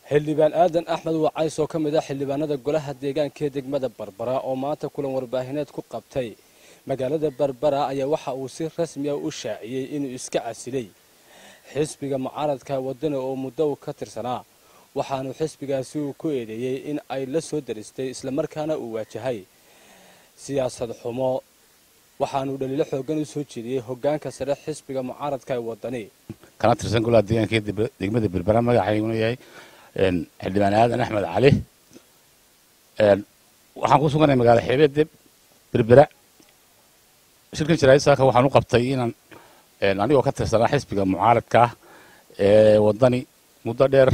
xildhibaan aadan axmed wacays oo ka mid ah xildhibaanada golaha deegaanka ee degmada barbara oo maanta kulan warbaahineed ku qabtay magaalada barbara ayaa waxa uu si rasmi ah u shaaciyey inuu iska casilay xisbiga mucaaradka wadani oo muddo u ka tirsanaa waxaanu xisbigaasi uu ku eedeeyey in ay la soo daristay islamarkaana uu waajahay siyaasad xumo waxaanu dhaliilo xoogan u soo jeediyey hogaanka sare xisbiga mucaaradka ee wadani kana tirsan golaha deegaanka ee degmada berbera magacayguna yahay xildhibaan aadan axmed cali waxaan ku suganay magaala xeebeedde berbera shirkan jaraa'id saaka waxaan u qabtay inaan anigoo ka tirsanaa xisbiga mucaaradka ah ee wadani muddo dheer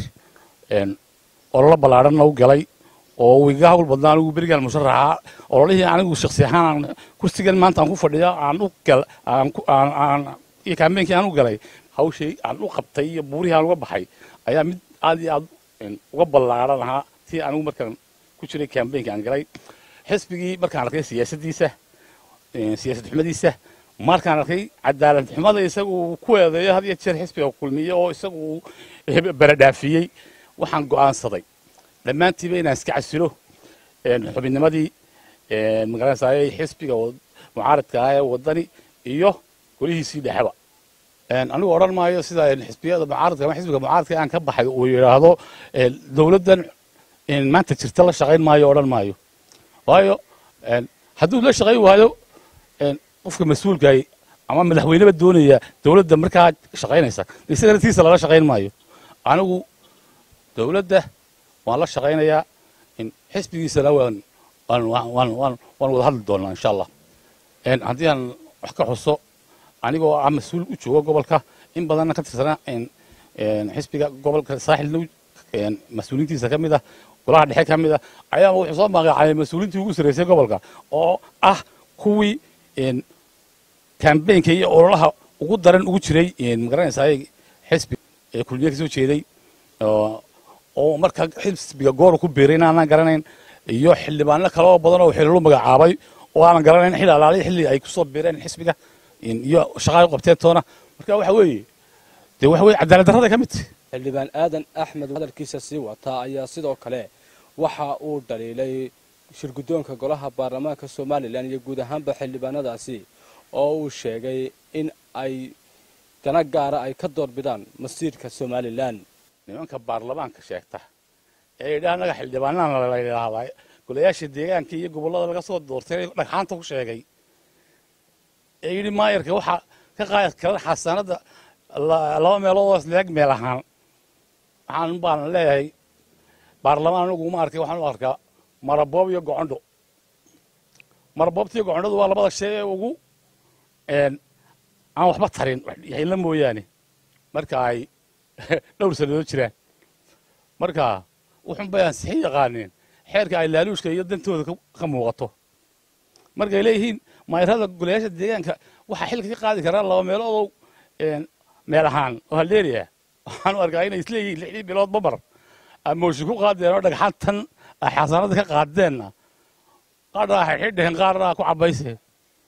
ololo ballaadhanna u galay oo wiiga hawl badnaa anigu berigaan musharaxa ololihii anigu shaksi ahaan kursigan maanta aan ku fadhiyo aan u gal aan iyo kaambeenkii aan u galay hawshii aan u qabtay iyo buurihii aan uga baxay ayaa mid aad iyo aad uga ballaadhan ahaa tii anigu markaan ku jiray kaambeenkii aan galay xisbigii markaan arkay siyaasaddiisa siyaasad xumadiisa markaan arkay cadaalad xumada isagu ku eedeeyo had iyo jeer xisbiga kulmiye oo isagu baradhaafiyey waxaan go'aansaday dhammaantiiba inaan iska casilo xubinnimadii magaranaysaayay xisbiga mucaaradka ah ee wadani iyo golihiisii dhexeba anigu odhan maayo sida xisbiyada mucaaradka ama xisbiga mucaaradka aan ka baxay uu yidhaahdo dowladdan maanta jirta la shaqayn maayo odhan maayo waayo hadduu la shaqayn waayo qofka mas-uulkaay ama madaxweyneba doonaya dowladda markaa shaqaynaysa isagana tiisa lala shaqayn maayo anigu dowladda waan la shaqaynayaa xisbigiisana waan waan wada hadli doonaa insha allah haddii aan wax ka xuso anigoo ah mas-uul u jooga gobolka in badanna ka tirsanaa xisbiga gobolka saaxilna mas-uuliintiisa ka mid ah golaha dhexe ka mid ah ayaa wuxuu soo magacaabay mas-uuliintii ugu sarreysay gobolka oo ah kuwii kambeynka iyo ololaha ugu daran ugu jiray magaranaysaay xisbi ee kulmiye ka soo jeeday oo markaa xisbiga goor ku biiray inaanan garanayn iyo xildhibaano kale oo badan oo xililu magacaabay oo aanan garanayn xilli alaaliy xilli ay kusoo biireen xisbiga iyo shaqaa u qabteen toona marka waxa weeye dee waxa weye cadaalad darrada ka mid xildhibaan aadan axmed hadalkiisa sii wataa ayaa sidoo kale waxa uu dhaliilay shirguddoonka golaha baarlamaanka somalilan iyo guud ahaanba xildhibaanadaasi oo uu sheegay in ay dana gaara ay ka doorbidaan masiirka somalilan nimanka baarlamaanka sheegta ee yidhaha annaga xildhibaanana la yidhaahdaa golayaasha deegaanka iyo gobollada laga soo doortay dhagxaanta ku sheegay ee yidhi maayarka waxaa ka qaadi kara xasaanadda laba meeloodoo isleeg meel ahaan waxaan baan leeyahay baarlamaan anigu uma arkay waxaan u arkaa maraboob iyo gocondho maraboobta iyo gocondhadu waa labada shay ee ugu aan waxba tarin yaxilla mooyaane marka ay dhowr sannadood jiraan marka wuxun bay ansixin yaqaaneen xeerka ay laaluushka iyo dantooda ka muuqato markay leeyihiin mayrada golayaasha deegaanka waxaa xilka ka qaadi karaa laba meeloodow meel ahaan oo haldeeriya waxaan u arkaa inay isleeyihiin lixdii bilood babar amooshi ku qaadeen oo dhagxantan ay xasaanada ka qaadeenna qaarna waxay xidheen qaarna ku cabayseen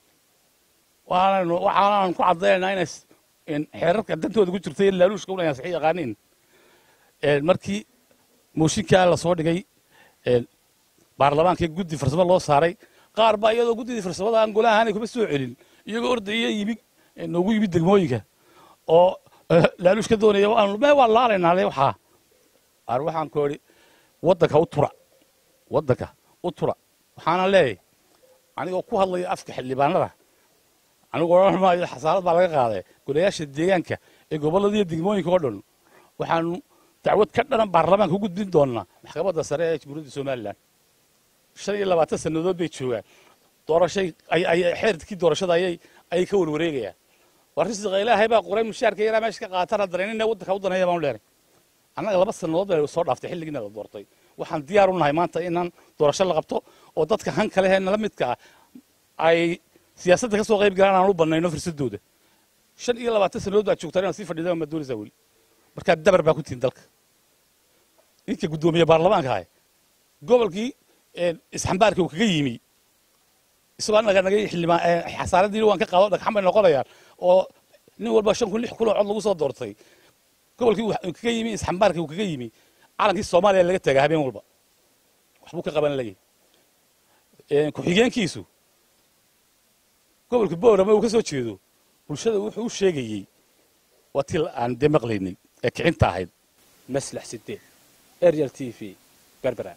waxaanan ku caddaynaa inay xeerarka dantooda ku jirtay laaluushka una ansixin yaqaaniin markii mooshinkaa la soo dhigay baarlamaankii guddi farsamo loo saaray qaar baa iyadoo guddidii farsamada aan golaha aanay kuma soo celin iyagoo ordaya yimid noogu yimid degmooyinka oo laaluush ka doonaya me waa laalaynaa le waxaa ar waxaan ku idhi waddanka u tura waddanka u tura waxaana leeyahay anigoo ku hadlaya afka xildhibaanada anigu odhan maayo xasaarad baa laga qaaday golayaasha deegaanka ee gobolladaiyo degmooyinka oo dhan waxaanu dacwad ka dhanan baarlamaanka u gudbin doonnaa maxkamadda sare ee jamhuuriyadda somalilan shan iyo labaatan sannadood bay joogaan doorashay xeerkii doorashada ayay ayay ka warwareegayaan waa risiqa ilaahay baa qoray mushaarka yaraa meesha ka qaatan haddana inina waddanka u daneeya baanu leenay annaga laba sannadood bay soo dhaaftay xilligiina la doortay waxaan diyaar u nahay maanta inaan doorasho la qabto oo dadka han kale ee nala midka ah ay siyaasadda ka soo qayb galaan aan u bannayno fursadooda shan iyo labaatan sannadood baad joogtaan inaad sii fadhiidaan maad doonaysaa weli markaa dabar baa ku tihin dalka ninka guddoomiye baarlamaanka ahay gobolkii isxambaarkii uu kaga yimi isagoo annaga naga xildhibaan xasaaraddiina waan ka qaado dhagxan bay noqonayaan oo nin walba shan kun lix kun oo cod lagu soo doortay gobolkii uu kaga yimi isxambaarkii uu kaga yimi calankii soomaaliya laga tagaa habeen walba waxbuu ka qaban layahy ku-xigeenkiisu gobolka boorama uu ka soo jeedo bulshada wuxuu u sheegayey waa tii aan dee maqlaynay ee kicinta ahayd maslax sideed ariel t v berbera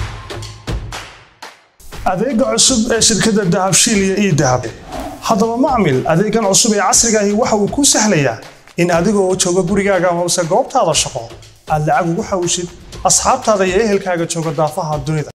adeega cusub ee shirkadda dahabshiil iyo ii dahab haddaba macmil adeegan cusub ee casriga ahi waxa uu kuu sahlayaa in adiga oo jooga gurigaaga amase goobtaada shaqo aad lacag ugu xawshid asxaabtaada iyo ehelkaaga jooga daafaha dunida